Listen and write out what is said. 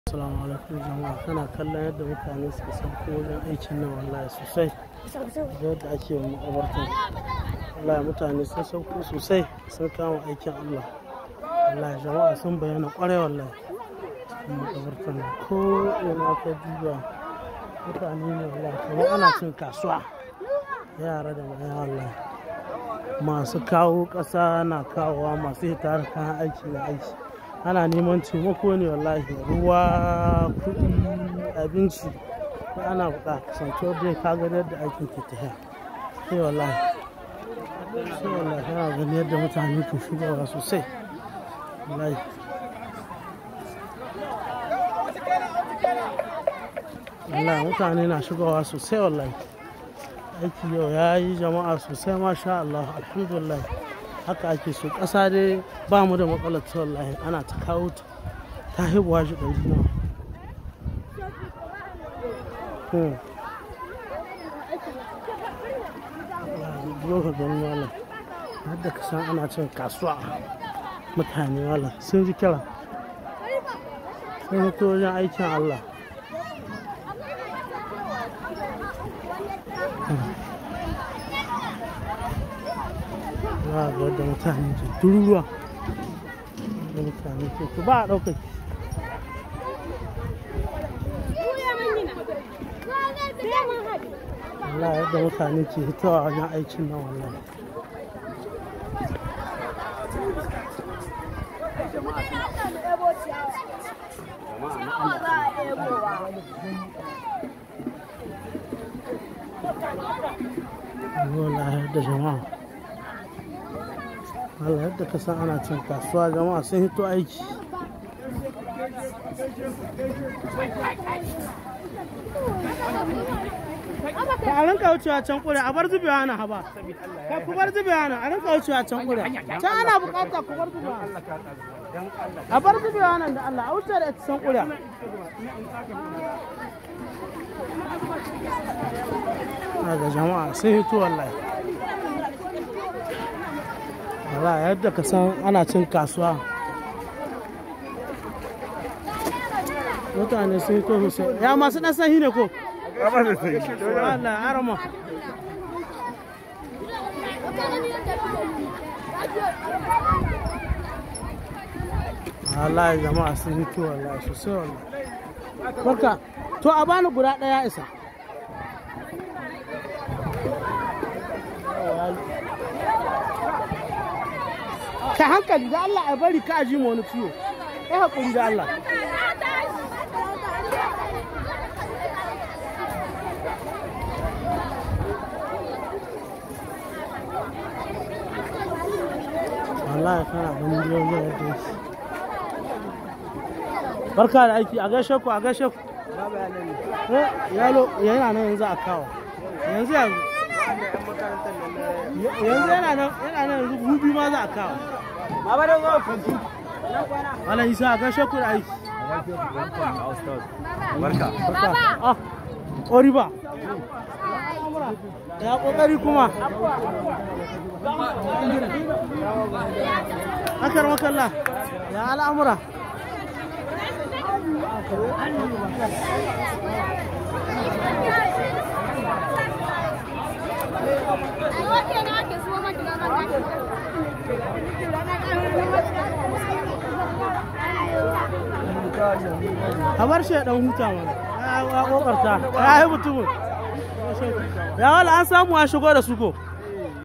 Assalamu alaikum jama'a kana kallon yadda mutane suka sauko wajen aikin nan wallahi sosai yadda ake makabartan wallahi mutane sun sauko sosai sun kama aikin Allah wallahi jama'a sun bayyana kwarai wallahi cikin makabartan nan ko ina ka duba mutane ne wallahi kamar ana cin kasuwa yara da maya wallahi masu kawo ƙasa na kawowa masu hita da kayan aiki na aiki ana neman taimako ne wallahi ruwa kuɗi abinci ko ana buƙata kasancewa dai ka gani yadda aikin ke tafiya sai wallahi sai wallahi kana gani yadda mutane ke shigowa sosai wallahi wallahi mutane na shigowa sosai wallahi aiki yau ya yi jama'a sosai masha Allah alhamdulillah haka ake so ƙasa dai ba mu da matsalar ta wallahi ana ta kawo ta ta haihuwa shi ɗari nawa zo ka gani wala yadda ka san ana cin kasuwa mutane wala sun ji kira sun fito wajen aikin Allah za a ga yadda mutane ke tururuwa da mutane ke ku ba a ɗaukar Allah yadda mutane ke hitowa wajen aikin nan wallahi wallahi yadda jama'a Allah yadda ka san ana cin kasuwa jama'a sun hito aiki ka a rinka wucewa can kure a bar zubewa na haba ka ku bar zubewa na a rinka wucewa can kure can ana bukata ku bar zubewa a bar zubewa nan da Allah a wuce da ita can kure ga jama'a sun hito wallahi wala yadda ka san ana cin kasuwa mutane sun yi to sosai ya masu ɗan sahi ne ko Allah arama Allah jama'a sun yi to wallahi sosai wallahi barka to a bani guda ɗaya isa ka hankali da Allah a bari ka ji wani ciwo ya haƙuri da Allah wallahi kana ganin biyo ne yadda yake barka da aiki a gaishe ku a gaishe ku yalo yana nan yanzu a kawo yanzu yanzu yanzu yana nan yana nan yanzu gubi ma za a kawo Baba da zo fanti. Wala Isa a gaishe ku da aiki. Barka. Ah, Oriba. Ya kokari kuma. Akar makalla. Ya al'amura. a bar shi ya dan huta mana ya kokarta ya yi mutumin ya wala an samu a shigo da su ko